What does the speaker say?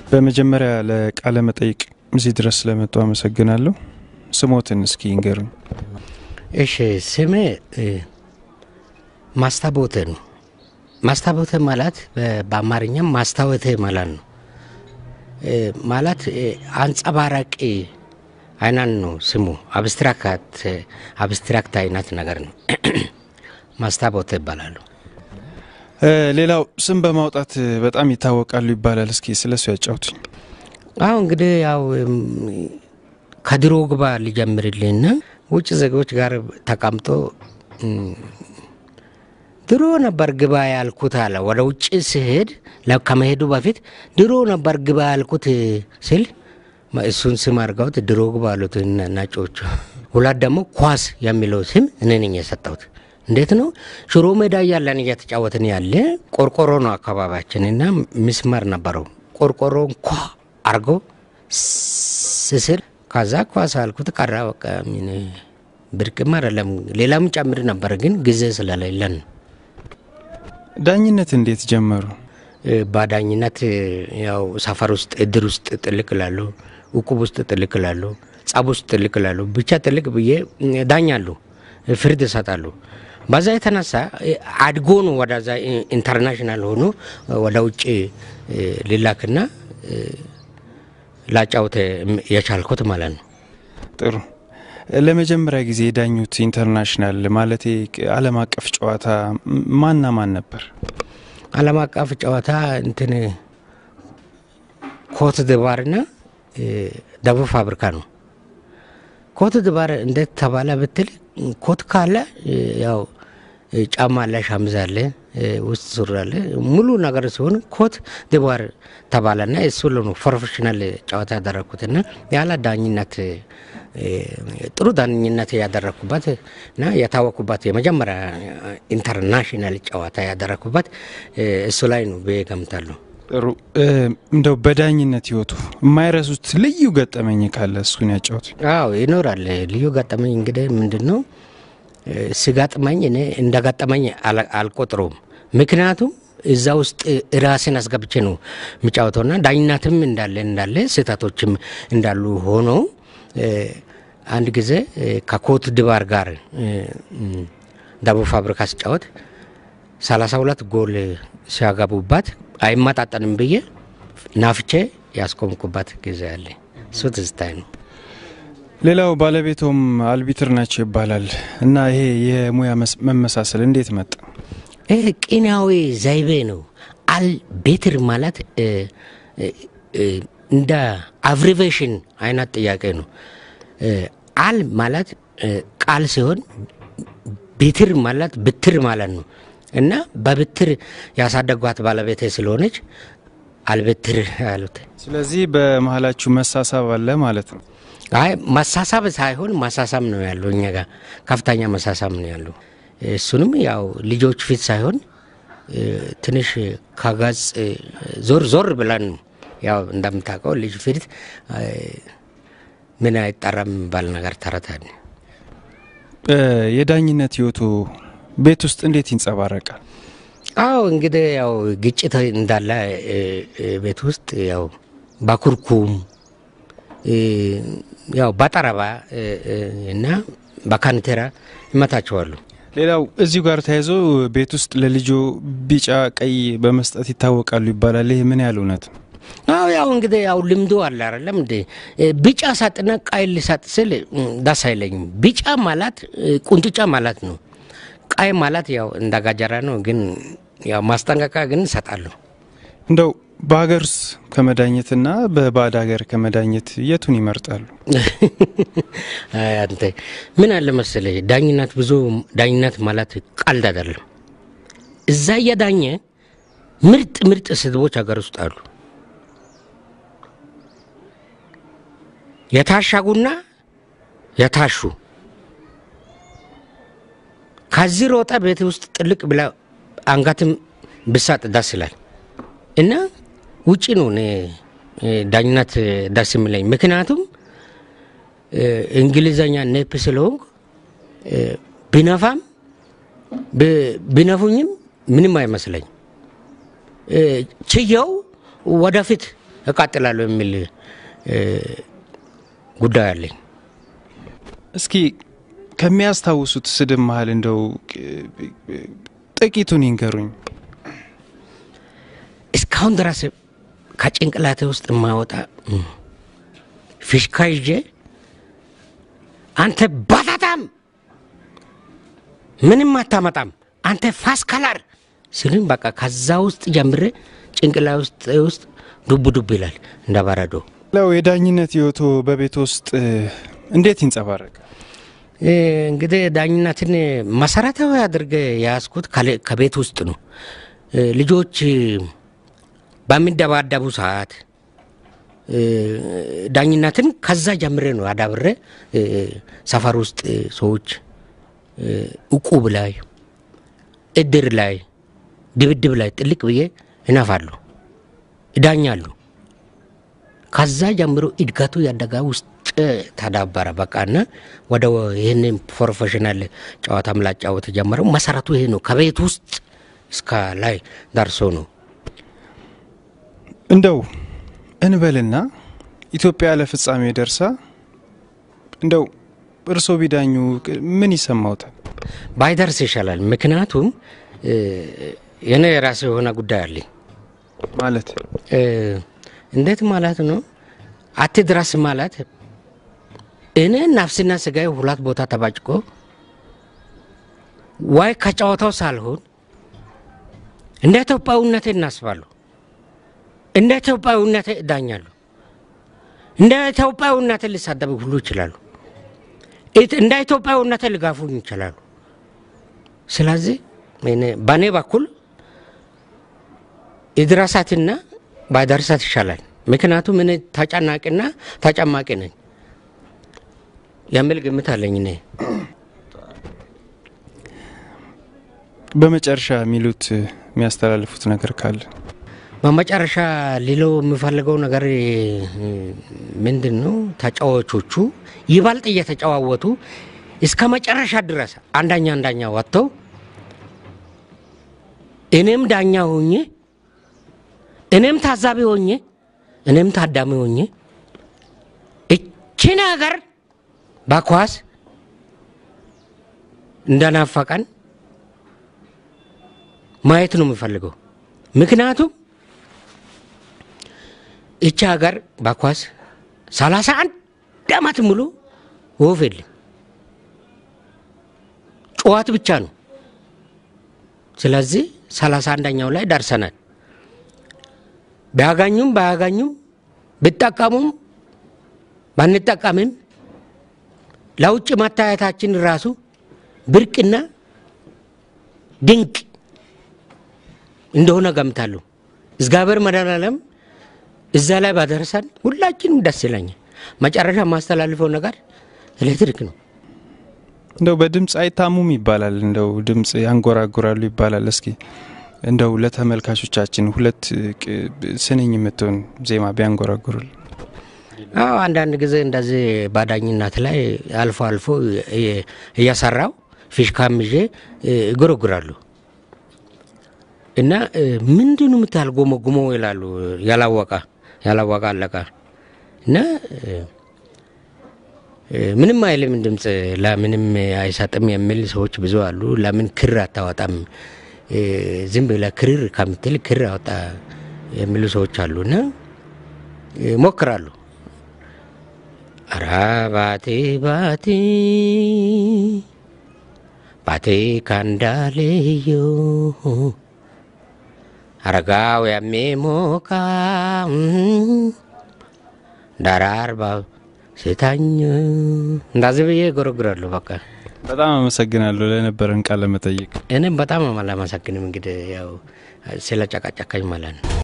በመጀመሪያ ለቃለ መጠይቅ እዚህ ድረስ ስለመጡ አመሰግናለሁ። ስሞትን እስኪ ይንገሩኝ። እሺ ስሜ ማስታቦተ ነው። ማስታቦተ ማለት በአማርኛም ማስታወተ ማለት ነው። ማለት አንጸባራቂ አይናን ነው ስሙ። አብስትራክት አብስትራክት አይነት ነገር ነው። ማስታቦተ ይባላሉ። ሌላው ስም በማውጣት በጣም ይታወቃሉ ይባላል። እስኪ ስለሱ ያጫውቱኝ። አሁ እንግዲህ ያው ከድሮ ግባ ሊጀምርልኝና ውጭ ዜጎች ጋር ተቀምጦ ድሮ ነበር ግባ ያልኩት አለ። ወደ ውጭ ሲሄድ ከመሄዱ በፊት ድሮ ነበር ግባ ያልኩት ሲል እሱን ስም አድርገውት ድሮ ግባ አሉት ነጮቹ። ሁለት ደግሞ ኳስ የሚለው ስም እኔ ነኝ የሰጠሁት። እንዴት ነው? ሽሮ ሜዳ እያለን እየተጫወትን ያለ ቆርቆሮ ነው አካባቢያችን እና ምስመር ነበረው። ቆርቆሮን ኳ አርጎ ስስል ከዛ ኳስ አልኩት ቀራ። በቃ ብርቅም አይደለም ሌላም ጨምር ነበር፣ ግን ጊዜ ስለሌለን ነው። ዳኝነት እንዴት ጀመሩ? በዳኝነት ያው ሰፈር ውስጥ እድር ውስጥ ጥልቅ ላሉ፣ እቁብ ውስጥ ጥልቅ ላሉ፣ ጸብ ውስጥ ጥልቅ ላሉ ብቻ ጥልቅ ብዬ ዳኛሉ፣ ፍርድ ይሰጣሉ። በዛ የተነሳ አድጎ ነው ወደዛ ኢንተርናሽናል ሆኖ ወደ ውጭ ሊላክና ላጫውት የቻልኩት ማለት ነው። ጥሩ። ለመጀመሪያ ጊዜ የዳኙት ኢንተርናሽናል ማለት ዓለም አቀፍ ጨዋታ ማና ማን ነበር? ዓለም አቀፍ ጨዋታ እንትን ኮት ድባርና ደቡብ ፋብሪካ ነው። ኮት ድባር እንዴት ተባለ ብትል ኮት ካለ ያው ጫማ አለ፣ ሸሚዝ አለ፣ ውስጥ ሱሪ አለ፣ ሙሉ ነገር ሲሆን ኮት ድባር ተባለና እሱ ነው ፕሮፌሽናል ጨዋታ ያደረግኩትና ያለ ዳኝነት ጥሩ ዳኝነት ያደረግኩበት እና የታወኩበት የመጀመሪያ ኢንተርናሽናል ጨዋታ ያደረግኩበት እሱ ላይ ነው ብዬ ገምታለሁ። ጥሩ። እንደው በዳኝነት ህይወቱ የማይረሱት ልዩ ገጠመኝ ካለ እሱን ያጫውት። አዎ ይኖራል። ልዩ ገጠመኝ እንግዲህ ምንድን ነው ሲጋጥመኝ እኔ እንደ ገጠመኝ አልቆጥረውም። ምክንያቱም እዛ ውስጥ ራሴን አስገብቼ ነው የሚጫወተውና ዳኝነትም እንዳለ እንዳለ ስህተቶችም እንዳሉ ሆኖ አንድ ጊዜ ከኮት ድባር ጋር ደቡብ ፋብሪካ ሲጫወት ሰላሳ ሁለት ጎል ሲያገቡባት አይመጣጠንም ብዬ ናፍቼ ያስቆምኩበት ጊዜ አለ። እሱ ትዝታይ ነው። ሌላው ባለቤቶም አልቢትር ናቸው ይባላል እና ይሄ የሙያ መመሳሰል እንዴት መጣ? ይህ ቂናዊ ዘይቤ ነው። አልቤትር ማለት እንደ አብሪቬሽን አይነት ጥያቄ ነው። አል ማለት ቃል ሲሆን ቤትር ማለት ብትር ማለት ነው እና በብትር ያሳደጓት ባለቤቴ ስለሆነች አልብትር ያሉት። ስለዚህ በመሀላችሁ መሳሳብ አለ ማለት ነው። አይ መሳሳብ ሳይሆን ማሳሳብ ነው ያለው። እኛ ጋር ከፍተኛ መሳሳብ ነው ያለው። እሱንም ያው ልጆች ፊት ሳይሆን ትንሽ ከገጽ ዞር ዞር ብለን ነው ያው እንደምታውቀው ልጅ ፊት ምን አይጠራም የሚባል ነገር ተረታል። የዳኝነት ህይወቱ ቤት ውስጥ እንዴት ይንጸባረቃል? አዎ እንግዲህ ያው ግጭት እንዳለ ቤት ውስጥ ያው በኩርኩም ያው በጠረባ እና በካንቴራ ይመታቸዋሉ። ሌላው እዚሁ ጋር ተያይዞ ቤት ውስጥ ለልጆ ቢጫ ቀይ በመስጠት ይታወቃሉ ይባላል። ይህ ምን ያህል እውነት ነው? አዎ ያው እንግዲህ ያው ልምዶ አለ አይደለም እንዴ? ቢጫ ሳጥና ቀይ ልሰጥ ስል ደስ አይለኝም። ቢጫ ማለት ቁንጥጫ ማለት ነው። ቀይ ማለት ያው እንደ ጋጀራ ነው። ግን ያው ማስጠንቀቂያ ግን እሰጣለሁ። እንደው በሀገር ውስጥ ከመዳኘትና በባዕድ ሀገር ከመዳኘት የቱን ይመርጣሉ? አንተ ምን አለ መሰለህ፣ ዳኝነት ብዙ ዳኝነት ማለት ቀልድ አይደለም። እዛ እየዳኘ ምርጥ ምርጥ ስድቦች ሀገር ውስጥ አሉ። የታሸጉና የታሹ ከዚህ ሮጠ ቤት ውስጥ ጥልቅ ብላ አንገትም ብሳጥ ደስ ይላል እና ውጭ ነው እኔ ዳኝነት ደስ የሚለኝ። ምክንያቱም እንግሊዘኛ ኔፕ ስለሆንኩ ቢነፋም ቢነፉኝም ምንም አይመስለኝ። ችየው ወደፊት እቃጥላለሁ የሚል ጉዳይ አለኝ። እስኪ ከሚያስታውሱት ስድብ መሀል እንደው ጥቂቱን ይንገሩኝ። እስካሁን ድረስ ከጭንቅላቴ ውስጥ የማወጣ ፊሽካ ይዤ አንተ ባታታም ምንም አታመጣም አንተ ፋስ ከላር ስልም በቃ ከዛ ውስጥ ጀምሬ ጭንቅላ ውስጥ ውስጥ ዱብ ዱብ ይላል እንደ በረዶ። ለው የዳኝነት ህይወቶ በቤት ውስጥ እንዴት ይንጸባረቃል? እንግዲህ ዳኝነትን መሰረታዊ አድርገ የያዝኩት ከቤት ውስጥ ነው። ልጆች በሚደባደቡ ሰዓት ዳኝነትን ከዛ ጀምሬ ነው አዳብሬ ሰፈር ውስጥ ሰዎች እቁብ ላይ፣ እድር ላይ፣ ድብድብ ላይ ጥልቅ ብዬ ይነፋሉ፣ ይዳኛሉ። ከዛ ጀምሮ እድገቱ ያደጋ ውስጥ ተዳበረ። በቃና ወደ ይህንን ፕሮፌሽናል ጨዋታ ምላጫወት ጀመረው። መሰረቱ ይሄ ነው። ከቤት ውስጥ እስከ ላይ ደርሶ ነው። እንደው እንበልና ኢትዮጵያ ለፍጻሜ ደርሳ እንደው እርሶ ቢዳኙ ምን ይሰማውታል? ባይደርስ ይሻላል። ምክንያቱም የኔ የራሴ የሆነ ጉዳይ አለኝ። ማለት እንዴት ማለት ነው? አትድረስ ማለት እኔ ነፍስና ስጋዬ ሁለት ቦታ ተባጭቆ ዋይ ከጨዋታው ሳልሆን እንደ ኢትዮጵያዊነቴ እናስባለሁ፣ እንደ ኢትዮጵያዊነቴ እዳኛለሁ፣ እንደ ኢትዮጵያዊነቴ ሊሳደቡ ሁሉ ይችላሉ፣ እንደ ኢትዮጵያዊነቴ ሊጋፉኝ ይችላሉ። ስለዚህ በእኔ በኩል ይድረሳትና ባይደርሳት ይሻላል። ምክንያቱም እኔ ተጨናቂና ተጨማቂ ነኝ የሚል ግምት አለኝ። እኔ በመጨረሻ የሚሉት የሚያስተላልፉት ነገር ካለ? በመጨረሻ ሊለው የምፈልገው ነገር ምንድን ነው? ተጫዋቾቹ ይበልጥ እየተጨዋወቱ እስከ መጨረሻ ድረስ አንዳኛ አንዳኛ ወጥተው እኔም ዳኛ ሆኜ እኔም ታዛቢ ሆኜ እኔም ታዳሚ ሆኜ እቺን ሀገር በኳስ እንደናፈቀን ማየት ነው የምፈልገው። ምክንያቱም እቺ ሀገር በኳስ ሰላሳ አንድ ዓመት ሙሉ ወፍ የለም፣ ጨዋት ብቻ ነው። ስለዚህ ሰላሳ አንደኛው ላይ ደርሰናል። ቢያገኙም ባያገኙም ብጠቀሙም ባንጠቀምም ለውጭ መታየታችን ራሱ ብርቅና ድንቅ እንደሆነ ገምታለሁ። እግዚአብሔር መድኃኔዓለም እዛ ላይ ባደረሰን ሁላችንም ደስ ይለኛል። መጨረሻ የማስተላልፈው ነገር ኤሌክትሪክ ነው። እንደው በድምፅ አይታሙም ይባላል፣ እንደው ድምፅ ያንጎራጉራሉ ይባላል። እስኪ እንደው ለተመልካቾቻችን ሁለት ስንኝ የምትሆን ዜማ ቢያንጎራጉሩል። አዎ አንዳንድ ጊዜ እንደዚህ ባዳኝነት ላይ አልፎ አልፎ እያሰራው ፊሽካም ይዤ ይጎረጉራሉ እና ምንድን ነው የምታህል ጎመጉሞ ይላሉ። ያላወቃ ያላወቃ አለቃ እና ምንም አይልም ድምፅ ለምንም አይሰጥም የሚል ሰዎች ብዙ አሉ። ለምን ክር አታወጣም ዝም ብለህ ክርር ከምትል ክር አወጣ የሚሉ ሰዎች አሉ እና ሞክራሉ። አራ ባቴ ባቴ ባቴ ካንዳሌዮ አረጋው ያሜ ሞቃ ዳራርባ ሴታኝ እንዳዚህ ብዬ ጎረጉራለሁ። በቃ በጣም አመሰግናለሁ ለነበረን ቃለ መጠይቅ። እኔም በጣም አላመሰግንም። እንግዲህ ያው ስለ ጨቃጨካኝ ማለት ነው።